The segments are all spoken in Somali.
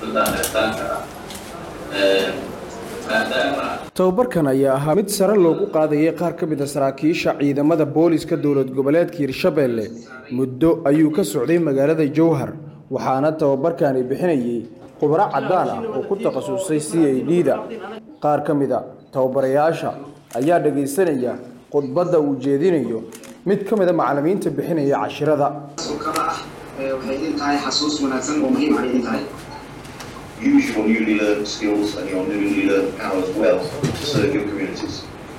xafladaan dhexitaanka ah maadaama tababarkan ayaa ahaa mid sare loogu qaadayay qaar ka mid a saraakiisha ciidamada booliska dowlad goboleedka hirshabeelle muddo ayuu ka socday magaalada jowhar waxaana tababarkani bixinayay khubaro caddaan ah oo ku takhasusay c a d da qaar ka mid a tababarayaasha ayaa dhagaysanaya khudbadda uu jeedinayo mid ka mid a macallimiinta bixinaya cashirada kala ah waxay idin tahay xasuus wanaagsan oo muhiim ay idin tahay use your newly learned skills and your newly learned powers well to serve your communities.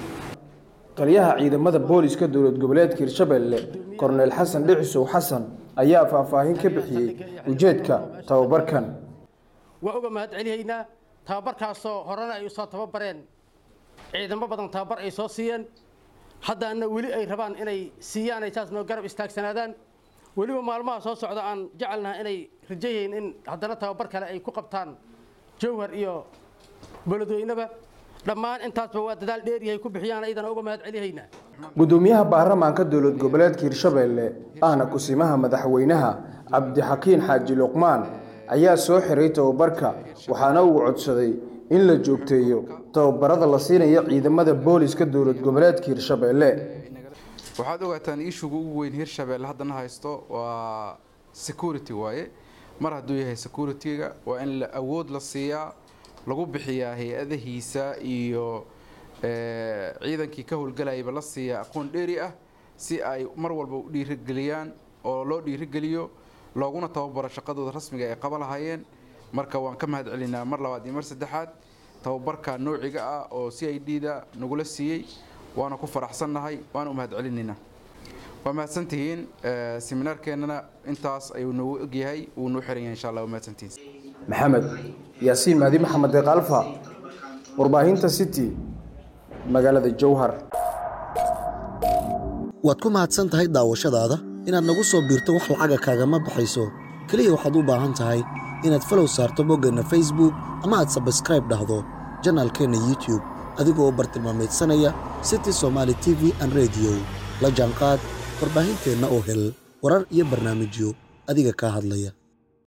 taliyaha ciidamada booliska dowlad goboleedka hirshabeelle korneyl xasan dhicisow xasan ayaa faahfaahin ka bixiyey ujeedka tababarkan waa uga mahad celihaynaa tababarkaasoo horena ay usoo tababareen ciidamo badan tababar ay soo siiyeen haddaana weli ay rabaan inay siiyaan ay saas noo garab istaagsanaadaan weliba maalmaha soo socda aan jecelnaha inay rajayayn in haddana tababar kale ay ku qabtaan jowhar iyo beledweyneba dhammaan intaasba waa dadaal dheeryahay ku bixiyaan ayadana uga mahad celihaynaa gudoomiyaha baarlamaanka dowlad goboleedka hirshabeelle ahna kusimaha madaxweynaha cabdixakiin xaaji luqmaan ayaa soo xiray tababarka waxaana uu codsaday in la joogteeyo tababarada la siinayo ciidamada booliska dowlad goboleedka hirshabeelle waxaad ogaataan ishuga ugu weyn hirshabelle haddana haysto waa security waaye mar hadduu yahay security-ga waa in la awood la siiyaa lagu bixiyaa hay-adahiisa iyo ciidankii ka howlgalayaba la siiyaa aqoon dheeri ah si ay mar walba u dhiirigeliyaan oo loo dhiirigeliyo looguna tababaro shaqadooda rasmiga ay qaba lahaayeen marka waan ka mahad celinaa mar labaad iyo mar saddexaad tababarka noociga ah oo c i d da nagula siiyey waana ku faraxsannahay waana u mahad celinaynaa waa mahadsantihiin seminaarkeennana intaas ayuu noogu egyahay wuu noo xiran yahay insha allah waa mahadsantihiin maxamed yaasiin mahdi maxamed deeqalfa warbaahinta city magaalada jowhar waad ku mahadsan tahay daawashadaada inaad nagu soo biirto wax lacaga kaagama baxayso keliya waxaad u baahan tahay inaad falow saarto boggeenna facebook ama aad sabskraib dhahdo janaalkeenna youtube adigoo bartilmaameedsanaya city somaali t v an rediyo la jaanqaad warbaahinteenna oo hel warar iyo barnaamijyo adiga kaa hadlaya